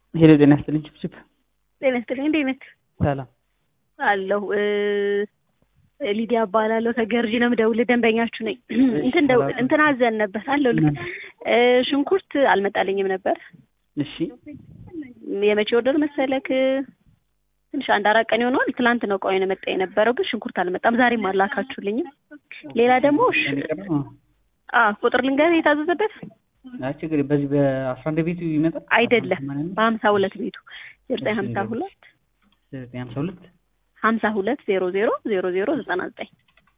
ሄሎ ጤና ይስጥልኝ ችፕችፕ ጤና ይስጥልኝ እንዴት ነህ? ሰላም አለሁ ሊዲያ እባላለሁ ከገርጂ ነው የምደውልህ ደንበኛችሁ ነኝ እንትን ደው እንትን አዘን ነበር አለሁ ልክ ሽንኩርት አልመጣልኝም ነበር እሺ የመቼ ወርደር መሰለክ ትንሽ አንድ አራት ቀን ይሆነዋል ትላንት ነው እቃው የመጣ የነበረው ግን ሽንኩርት አልመጣም ዛሬም አላካችሁልኝም ሌላ ደግሞ አ ቁጥር ልንገርህ የታዘዘበት አይ ችግር በዚህ በአስራ አንድ ቤቱ ይመጣል አይደለም በሀምሳ ሁለት ቤቱ ዘጠኝ ሀምሳ ሁለት ዘጠኝ ሀምሳ ሁለት ሀምሳ ሁለት ዜሮ ዜሮ ዜሮ ዜሮ ዘጠና ዘጠኝ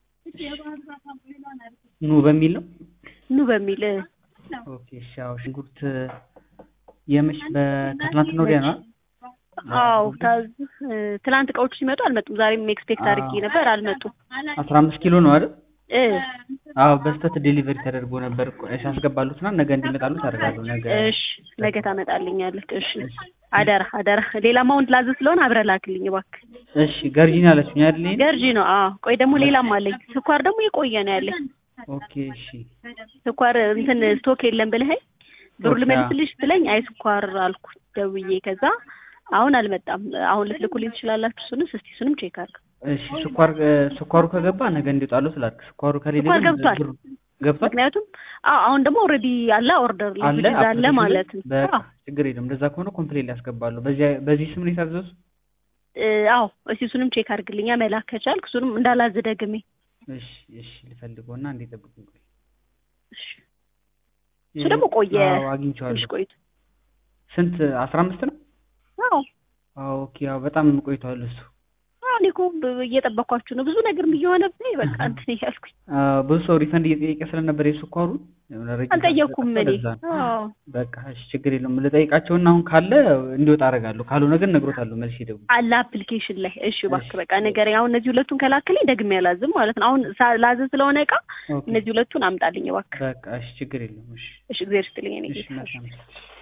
ኑ በሚል ነው ኑ በሚል ኦኬ እሺ አዎ ሽንኩርት የመሽ ከትናንትና ወዲያ ነው አዎ ትላንት እቃዎቹ ሲመጡ አልመጡም ዛሬም ኤክስፔክት አድርጌ ነበር አልመጡም አስራ አምስት ኪሎ ነው አይደል እ አዎ በስተት ዴሊቨሪ ተደርጎ ነበር ሲያስገባሉትና ነገ እንዲመጣሉ ታደርጋለሁ ነገ እሺ ነገ ታመጣልኛለህ እሺ አደራ አደራ ሌላ ማውንት ላዝ ስለሆነ አብረህ ላክልኝ እባክህ እሺ ገርጂን አለችኝ አይደል ይሄን ገርጂ ነው አዎ ቆይ ደግሞ ሌላም አለኝ ስኳር ደግሞ የቆየ ነው ያለኝ ኦኬ እሺ ስኳር እንትን ስቶክ የለም ብለኸኝ ብሩ ልመልስልሽ ብለኝ አይ ስኳር አልኩ ደውዬ ከዛ አሁን አልመጣም አሁን ልትልኩልኝ ትችላላችሁ እሱንም እስቲ እሱንም ቼክ አድርግ እሺ ስኳር ስኳሩ ከገባ ነገ እንዲወጣሉ ስላልክ ስኳሩ ከሌለ ስኳር ገብቷል ገብቷል ምክንያቱም አዎ አሁን ደግሞ ኦልሬዲ አለ ኦርደር አለ አለ ማለት ነው በቃ ችግር የለም እንደዛ ከሆነ ኮምፕሌን ያስገባሉ በዚህ በዚህ ስም ነው የታዘዙ አዎ እስቲ እሱንም ቼክ አድርግልኛ መላክ ከቻልክ እሱንም እንዳላዝ ደግሜ እሺ እሺ ልፈልገውና እንዴ ጠብቁኝ ቆይ እሺ እሱ ደግሞ ቆየ አዎ አግኝቼዋለሁ ትንሽ ቆይቶ ስንት አስራ አምስት ነው አዎ አዎ ኦኬ አዎ በጣም ቆይቷል እሱ እኔ እኮ እየጠበኳችሁ ነው ብዙ ነገር እየሆነብኝ በቃ እንትን እያልኩኝ ብዙ ሰው ሪፈንድ እየጠየቀ ስለነበር የስኳሩ አልጠየኩም እኔ በቃ እሺ ችግር የለውም ልጠይቃቸውና አሁን ካለ እንዲወጣ አደርጋለሁ ካልሆነ ግን እነግሮታለሁ መልሼ ደግሞ አለ አፕሊኬሽን ላይ እሺ እባክህ በቃ ንገረኝ አሁን እነዚህ ሁለቱን ከላክልኝ ደግሜ አላዝም ማለት ነው አሁን ላዝዝ ስለሆነ እቃ እነዚህ ሁለቱን አምጣልኝ እባክህ በቃ እሺ ችግር የለውም እሺ እሺ እግዚአብሔር ይስጥልኝ እኔ እሺ መልካም